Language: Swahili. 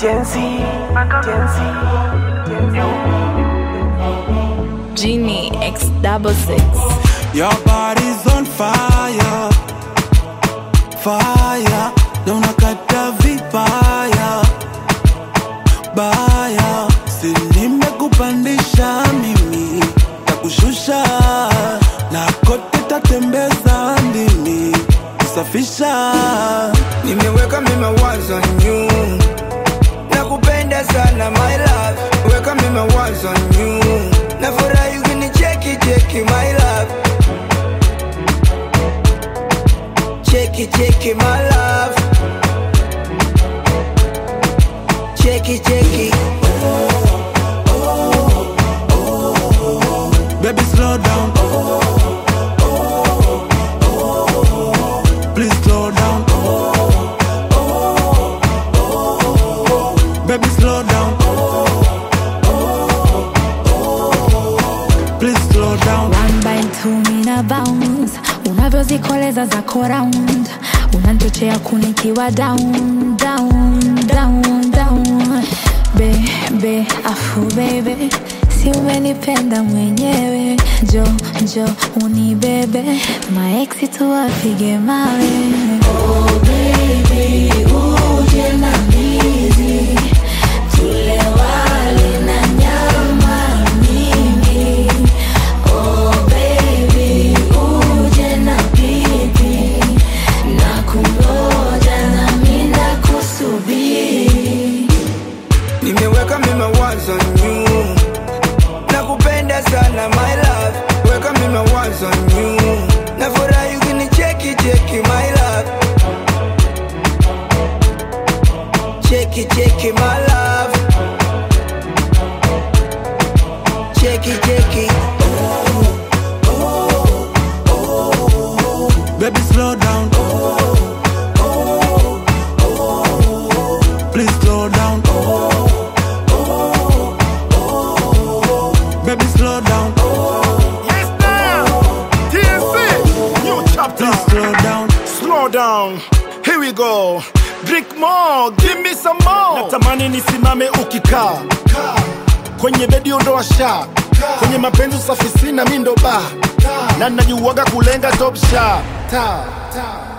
Jency, Jency, Genie X double six. Your body's on fire, fire. Na unakata vibaya, baya. Si nimekupandisha mimi, takushusha na kote tatembeza ndimi, kusafisha. Nimeweka mima wazo new Nakupenda sana my love Weka mima wazo new Nafurahi ukinicheki cheki my love Cheki cheki my love Cheki cheki Baby, slow down. Please slow down. Baby, slow down. Please slow down. One by two mina bounce unavyozikoleza zako round unanchochea kunikiwa down down down down bebe afu bebe si umenipenda mwenyewe njo njo unibebe maeksi tuwapige mawe oh, baby, uje na ndizi tule wali na nyama nyingi Oh baby, uje na pipi na kungoja na mina kusubiri. Nimeweka mima wazo new Nakupenda sana my love Weka mima wazo new Nafurahi ukinicheki cheki my love Cheki cheki my love Cheki cheki Baby, slow down. Please slow down. Baby, slow down. Yes, now. TNC. New chapter. Please slow down. Slow down. Here we go. Drink more. Give me some more. Natamani nisimame ukikaa kwenye bedi ondoa sha kwenye mapenzi usafi sina mi ndo ba na najuaga kulenga top sha ta, ta.